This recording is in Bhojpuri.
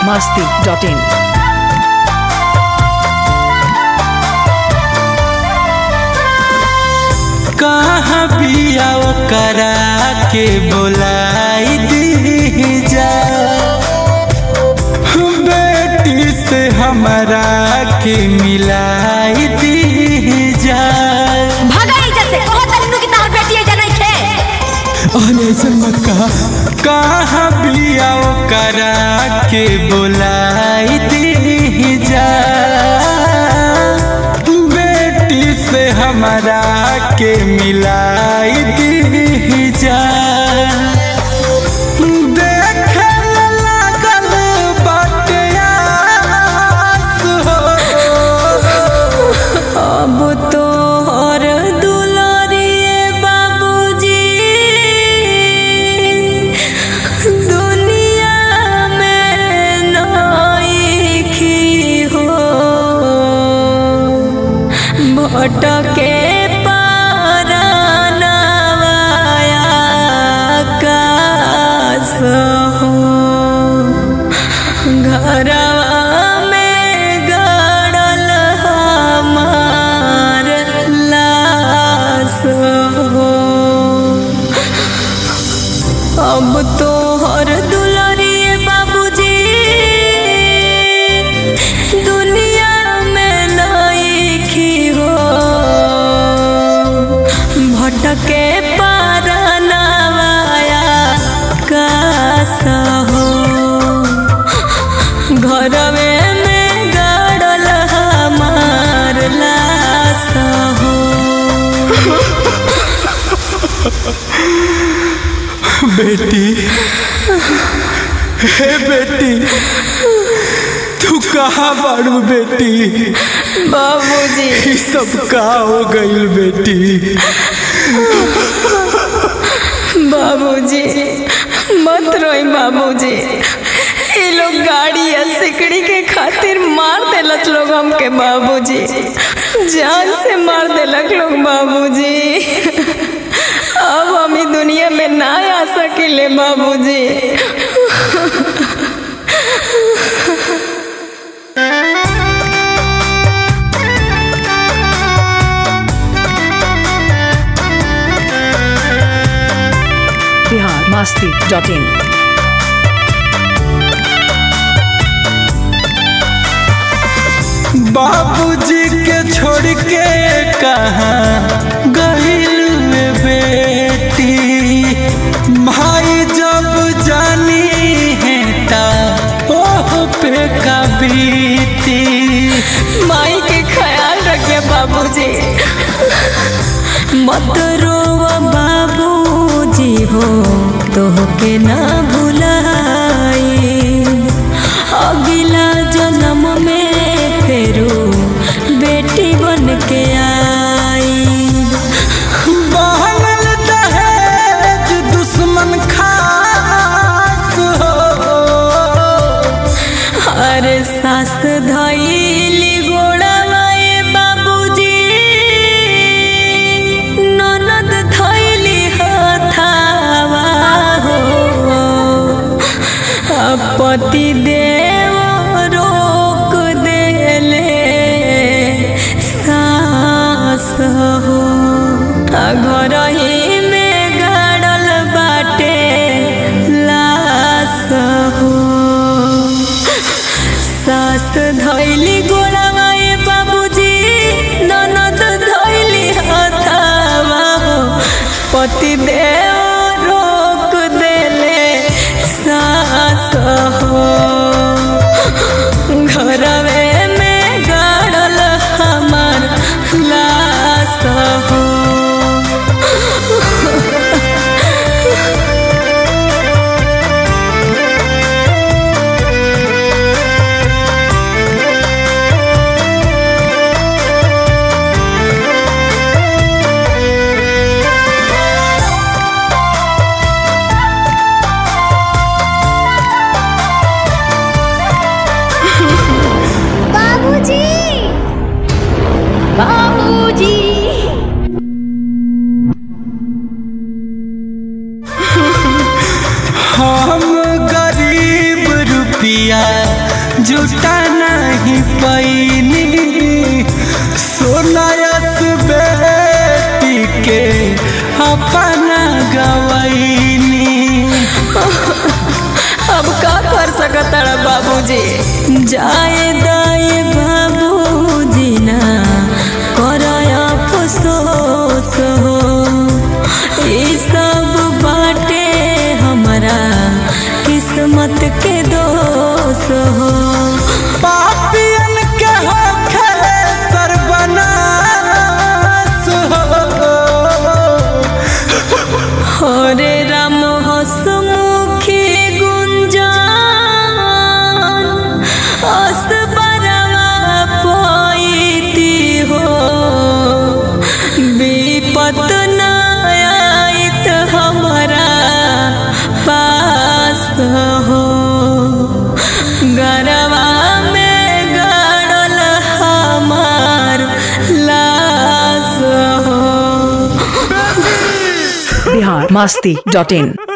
masti.in. कहाँ बिया करा के बोलाई दी जा बेटी से हमारा के मिलाई दी जा भगाई जैसे कहो तन्नू की तार बेटी है जनई थे अरे ऐसे मत कहा कहाँ बिया करा के बोलाई दी जा बेटी से हमारा के मिलाई दी जा देखे लागल बाटे आस हो अब तो और दुलारिए बाबूजी दुनिया में नाइकी हो भटके पारानवाया कास हो घरवा में गड़ल हमार लाश हो अब तो हर दुलारिए बाबूजी दुनिया में नाइकी हो भटके पारनवाया कास हो घरवे में गड़ल हमार लाश हो बेटी हे बेटी तू कहाँ बाड़ू बेटी बाबूजी ये सब का हो गईल बेटी बाबूजी मत रोई बाबूजी ये लोग गाड़ी या सिकड़ी के खातिर मार देलक लोग हमके बाबूजी जान से मार देलक लोग बाबूजी अब हम ई दुनिया में ना आ सकिले बाबूजी Bihar masti.in. बाबूजी के छोड़ के कहाँ गईल में बेटी भाई जब जानी है ता ओह पे का बीती माई के ख्याल रखिए बाबूजी मत रोवा बाबूजी हो तो के ना भुलाई अगला जन्म में फेरू बेटी बन के आई बहनल दहेज दुश्मन खास हो हर सास धैली गोड़ावाए बाबूजी ननद धैली हथावा हो अब पति देव रोक देले सास हो आ घर ही में गाड़ल बाटे लाश हो सास धैली गोड़ावाए बाबूजी ननद धैली हथावा हो पति देव रोक देले सास हो घरवे में गाड़ल हमार लाश हो जुटा नहीं पैनी सोनायस बेटी के अपना गवैनी अब का कर सकता बाबूजी जाए दाए बाबूजी ना करया अफसोस हो ये सब बाटे हमारा किस्मत के दोष हो पापियन के होखे सर्वनाश हो हरे राम हसमुखी गुंजान असबरवा पैती हो विपत न आइत हमारा पास हो गरवा में गड़ल हमार लाश हो बिहार मस्ती डॉट इन